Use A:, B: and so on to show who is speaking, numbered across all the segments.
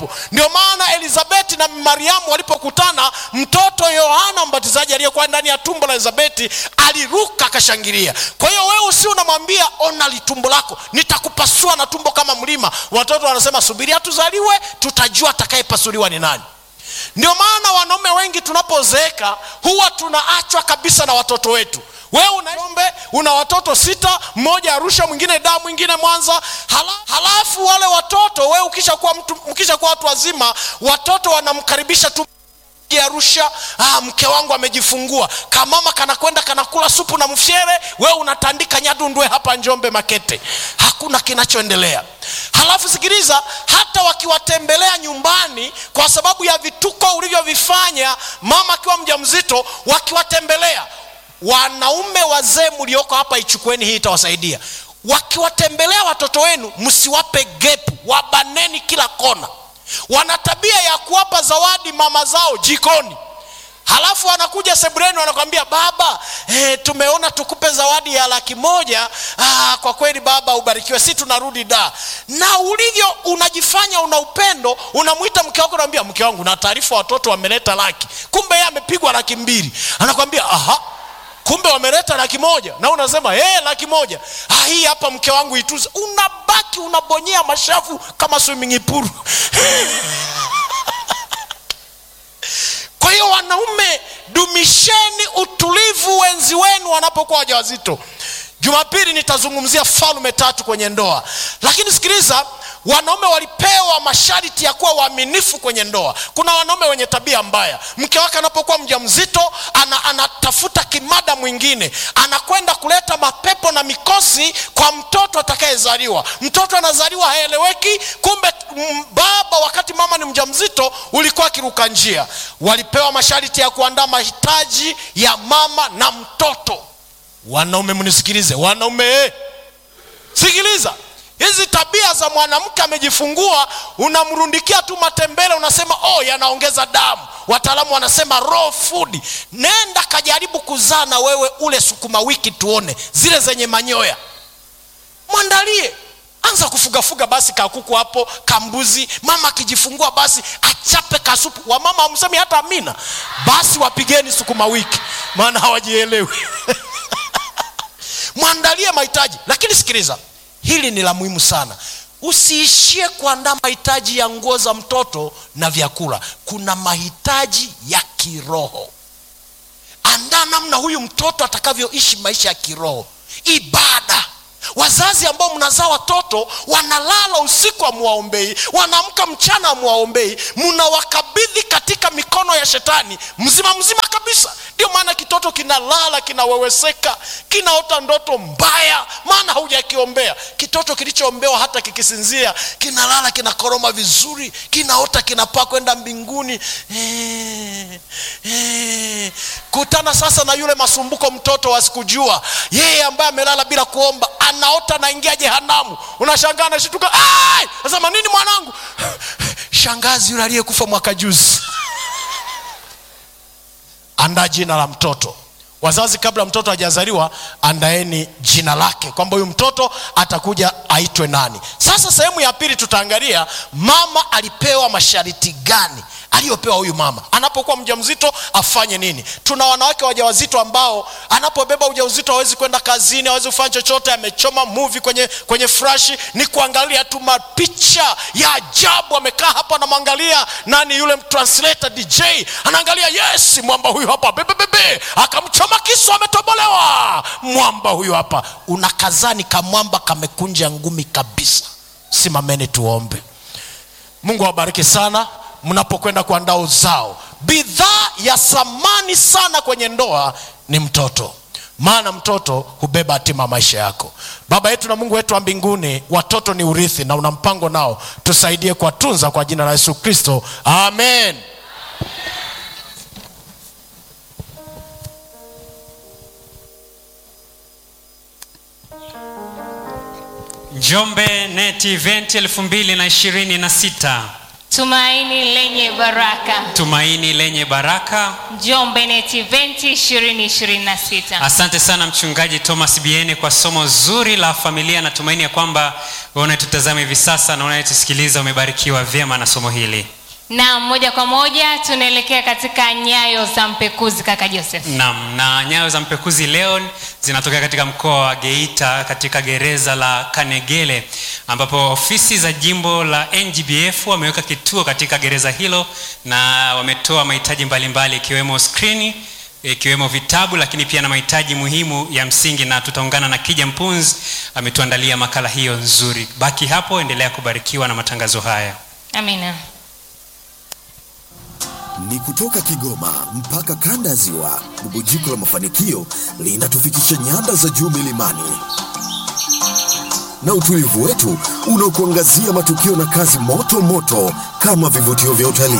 A: ndio maana elizabeti na mariamu walipokutana mtoto yohana mbatizaji aliyekuwa ndani ya tumbo la elizabeti aliruka akashangilia kwa hiyo wewe usi unamwambia ona litumbo lako nitakupasua na tumbo kama mlima watoto wanasema subiri hatuzaliwe tutajua atakayepasuliwa ni nani ndio maana wanaume wengi tunapozeeka huwa tunaachwa kabisa na watoto wetu wewe unaombe una watoto sita mmoja arusha mwingine daa mwingine mwanza hala, halafu wale watoto wewe ukishakuwa mtu ukishakuwa watu wazima watoto wanamkaribisha tu arusha ah, mke wangu amejifungua kamama kanakwenda kanakula supu na mfyere wewe unatandika nyadundwe hapa njombe makete hakuna kinachoendelea halafu sikiliza hata wakiwatembelea nyumbani kwa sababu ya vituko ulivyovifanya mama akiwa mja mzito wakiwatembelea wanaume wazee mlioko hapa ichukueni hii itawasaidia wakiwatembelea watoto wenu msiwape gepu wabaneni kila kona wana tabia ya kuwapa zawadi mama zao jikoni halafu wanakuja sebuleni wanakwambia baba eh, tumeona tukupe zawadi ya laki moja ah, kwa kweli baba ubarikiwe si tunarudi da na ulivyo unajifanya una upendo unamwita mke wako unamwambia mke wangu na taarifa watoto wameleta laki kumbe yeye amepigwa laki mbili anakwambia aha kumbe wameleta laki moja na unasema hey, laki moja ah, hii hapa mke wangu ituze unabaki unabonyea mashavu kama swimming pool kwa hiyo wanaume dumisheni utulivu wenzi wenu wanapokuwa wajawazito jumapili nitazungumzia falme tatu kwenye ndoa lakini sikiliza wanaume walipewa masharti ya kuwa waaminifu kwenye ndoa kuna wanaume wenye tabia mbaya mke wake anapokuwa mja mzito ana, anatafuta kimada mwingine anakwenda kuleta mapepo na mikosi kwa mtoto atakayezaliwa mtoto anazaliwa haeleweki kumbe m, baba wakati mama ni mja mzito ulikuwa akiruka njia walipewa masharti ya kuandaa mahitaji ya mama na mtoto wanaume mnisikilize wanaume sikiliza hizi tabia za mwanamke amejifungua unamrundikia tu matembele unasema oh yanaongeza damu wataalamu wanasema raw food nenda kajaribu kuzaa na wewe ule sukuma wiki tuone zile zenye manyoya mwandalie anza kufugafuga basi kakuku hapo kambuzi mama akijifungua basi achape kasupu wamama hamsemi hata amina basi wapigeni sukuma wiki maana hawajielewi mwandalie mahitaji lakini sikiliza hili ni la muhimu sana usiishie kuandaa mahitaji ya nguo za mtoto na vyakula kuna mahitaji ya kiroho andaa namna huyu mtoto atakavyoishi maisha ya kiroho ibada wazazi ambao mnazaa watoto wanalala usiku amwaombei wanaamka mchana amwaombei mnawakabidhi katika mikono ya shetani mzima mzima kabisa ndio maana kitoto kinalala kinaweweseka kinaota ndoto mbaya maana haujakiombea kitoto kilichoombewa hata kikisinzia kinalala kinakoroma vizuri kinaota kinapaa kwenda mbinguni eh, eh. kutana sasa na yule masumbuko mtoto wasikujua yeye ambaye amelala bila kuomba anaota naingia jehanamu unashangaa nashituka nasema nini mwanangu shangazi yule aliyekufa mwaka juzi andaa jina la mtoto wazazi kabla mtoto hajazaliwa andaeni jina lake kwamba huyu mtoto atakuja aitwe nani sasa sehemu ya pili tutaangalia mama alipewa masharti gani aliyopewa huyu mama anapokuwa mja mzito afanye nini tuna wanawake wajawazito ambao anapobeba ujauzito hawezi kwenda kazini hawezi kufanya chochote amechoma muvi kwenye kwenye frashi ni kuangalia tu mapicha ya ajabu amekaa hapa anamwangalia nani yule translator dj anaangalia yes mwamba huyu hapa bebebebe akamchoma kisu ametobolewa mwamba huyu hapa unakazani kamwamba kamekunja ngumi kabisa simameni tuombe mungu awabariki sana mnapokwenda kuandaa uzao bidhaa ya thamani sana kwenye ndoa ni mtoto maana mtoto hubeba hatima maisha yako baba yetu na mungu wetu wa mbinguni watoto ni urithi na una mpango nao tusaidie kuwatunza kwa jina la yesu kristo amen
B: njombe net event 2026 Tumaini lenye baraka.
C: Tumaini lenye baraka.
B: Njombe Net Event 2026.
C: Asante sana mchungaji Thomas Biene kwa somo zuri la familia. Natumaini ya kwamba wewe unayetutazama hivi sasa na unayetusikiliza umebarikiwa vyema na somo hili.
B: Na moja kwa moja tunaelekea katika nyayo za mpekuzi kaka Joseph.
C: Naam, na nyayo za mpekuzi leo zinatokea katika mkoa wa Geita katika gereza la Kanegele ambapo ofisi za jimbo la NGBF wameweka kituo katika gereza hilo na wametoa mahitaji mbalimbali ikiwemo skrini ikiwemo vitabu lakini pia na mahitaji muhimu ya msingi na tutaungana na Kija Mpunzi ametuandalia makala hiyo nzuri. Baki hapo, endelea kubarikiwa na matangazo haya.
B: Amina.
D: Ni kutoka Kigoma mpaka kanda ya Ziwa. Bubujiko la mafanikio linatufikisha nyanda za juu milimani, na utulivu wetu unaokuangazia matukio na kazi moto moto kama vivutio vya utalii.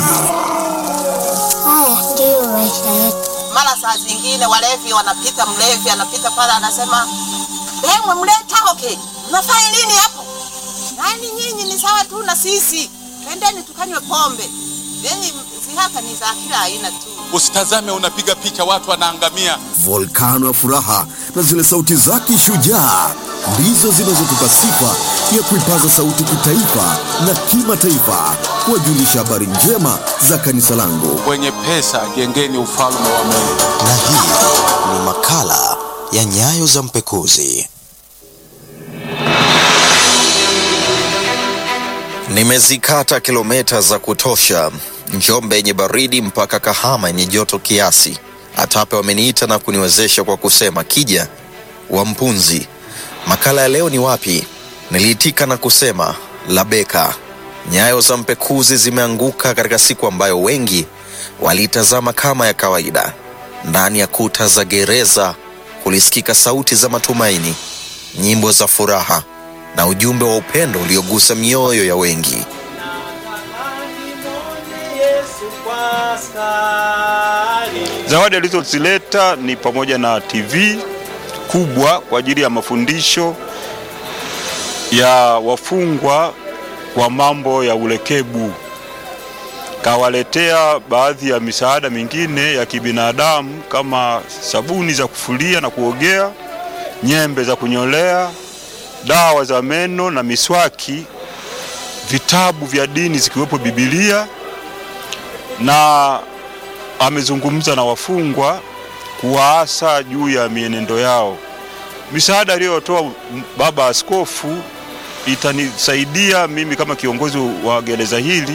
E: Haya ndiyo maisha yetu.
F: mara saa zingine walevi wanapita, mlevi anapita pale anasema, bemwe mleta oke, mnafanya nini hapo? Nani nyinyi ni sawa tu na sisi, twendeni tukanywe pombe. Yani zihaka ni za kila aina tu.
G: Usitazame unapiga picha watu wanaangamia.
D: Volkano ya furaha na zile sauti zake shujaa ndizo zinazotupa sifa ya kuipaza sauti kitaifa na kimataifa, kuwajulisha habari njema za kanisa langu.
G: Wenye pesa jengeni ufalme wa Mungu.
H: na hii ni makala ya nyayo za mpekuzi. Nimezikata kilomita za kutosha, Njombe yenye baridi mpaka Kahama yenye joto kiasi. Atape wameniita na kuniwezesha kwa kusema kija wa mpunzi. Makala ya leo ni wapi? Niliitika na kusema Labeka. Nyayo za mpekuzi zimeanguka katika siku ambayo wengi waliitazama kama ya kawaida. Ndani ya kuta za gereza kulisikika sauti za matumaini, nyimbo za furaha na ujumbe wa upendo uliogusa mioyo ya wengi.
I: Zawadi alizozileta ni pamoja na TV kubwa kwa ajili ya mafundisho ya wafungwa kwa mambo ya ulekebu. Kawaletea baadhi ya misaada mingine ya kibinadamu kama sabuni za kufulia na kuogea, nyembe za kunyolea, dawa za meno na miswaki, vitabu vya dini zikiwepo Biblia na amezungumza na wafungwa kuwaasa juu ya mienendo yao. Misaada aliyotoa baba askofu itanisaidia mimi kama kiongozi wa gereza hili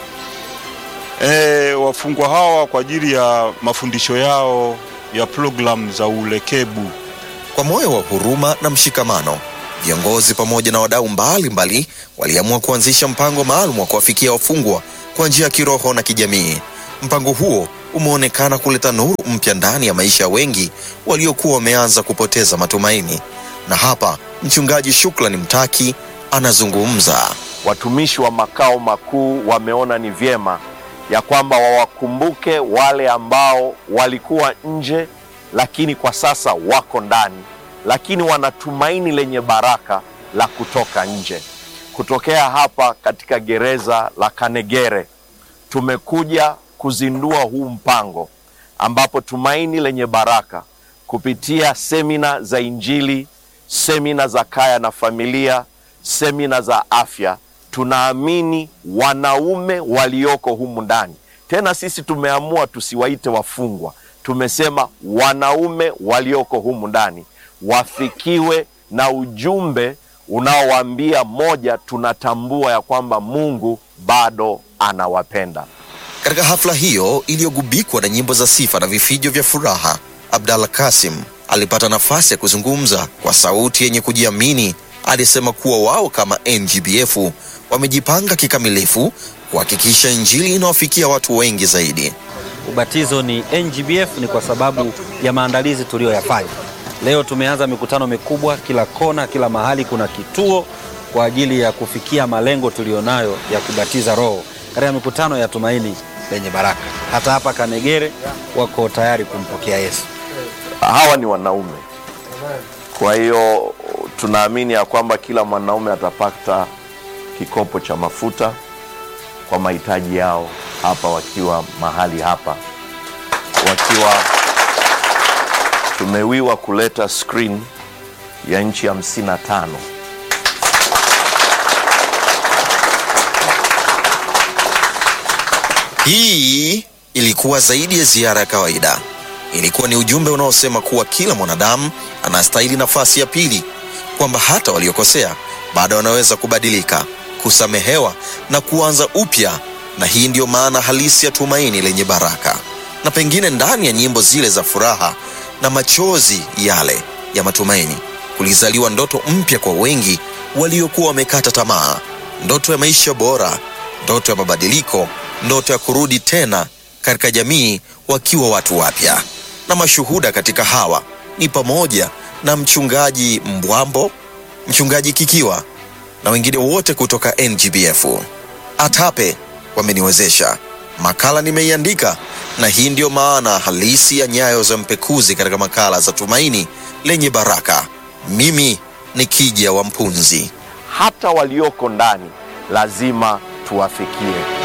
I: e, wafungwa hawa kwa ajili ya mafundisho yao ya programu za ulekebu.
H: Kwa moyo wa huruma na mshikamano, viongozi pamoja na wadau mbalimbali waliamua kuanzisha mpango maalum wa kuwafikia wafungwa kwa njia ya kiroho na kijamii. Mpango huo umeonekana kuleta nuru mpya ndani ya maisha ya wengi waliokuwa wameanza kupoteza matumaini. Na hapa mchungaji Shukrani Mtaki anazungumza.
J: watumishi wa makao makuu wameona ni vyema ya kwamba wawakumbuke wale ambao walikuwa nje, lakini kwa sasa wako ndani, lakini wana tumaini lenye baraka la kutoka nje. Kutokea hapa katika gereza la Kanegere, tumekuja kuzindua huu mpango ambapo tumaini lenye baraka kupitia semina za Injili, semina za kaya na familia, semina za afya, tunaamini wanaume walioko humu ndani. Tena sisi tumeamua tusiwaite wafungwa, tumesema wanaume walioko humu ndani wafikiwe na ujumbe unaowaambia moja, tunatambua ya kwamba Mungu bado anawapenda.
H: Katika hafla hiyo iliyogubikwa na nyimbo za sifa na vifijo vya furaha, Abdallah Kasim alipata nafasi ya kuzungumza kwa sauti yenye kujiamini. Alisema kuwa wao kama NGBF wamejipanga kikamilifu kuhakikisha Injili inawafikia watu wengi zaidi.
K: Ubatizo ni NGBF ni kwa sababu ya maandalizi tuliyoyafanya. Leo tumeanza mikutano mikubwa kila kona, kila mahali kuna kituo kwa ajili ya kufikia malengo tuliyonayo ya kubatiza Roho katika mikutano ya tumaini lenye baraka. Hata hapa Kanegere wako tayari kumpokea Yesu.
J: Hawa ni wanaume, kwa hiyo tunaamini ya kwamba kila mwanaume atapata kikopo cha mafuta kwa mahitaji yao hapa, wakiwa mahali hapa, wakiwa tumewiwa kuleta screen ya nchi hamsini na tano
H: Hii ilikuwa zaidi ya ziara ya kawaida. Ilikuwa ni ujumbe unaosema kuwa kila mwanadamu anastahili nafasi ya pili, kwamba hata waliokosea bado wanaweza kubadilika, kusamehewa na kuanza upya. Na hii ndiyo maana halisi ya tumaini lenye baraka. Na pengine ndani ya nyimbo zile za furaha na machozi yale ya matumaini kulizaliwa ndoto mpya kwa wengi waliokuwa wamekata tamaa, ndoto ya maisha bora, ndoto ya mabadiliko, ndoto ya kurudi tena katika jamii wakiwa watu wapya. Na mashuhuda katika hawa ni pamoja na mchungaji Mbwambo, mchungaji Kikiwa na wengine wote kutoka NGBF. ATAPE wameniwezesha, makala nimeiandika, na hii ndiyo maana halisi ya Nyayo za Mpekuzi katika makala za Tumaini lenye Baraka. Mimi ni Kija wa Mpunzi.
J: hata walioko ndani lazima tuwafikie.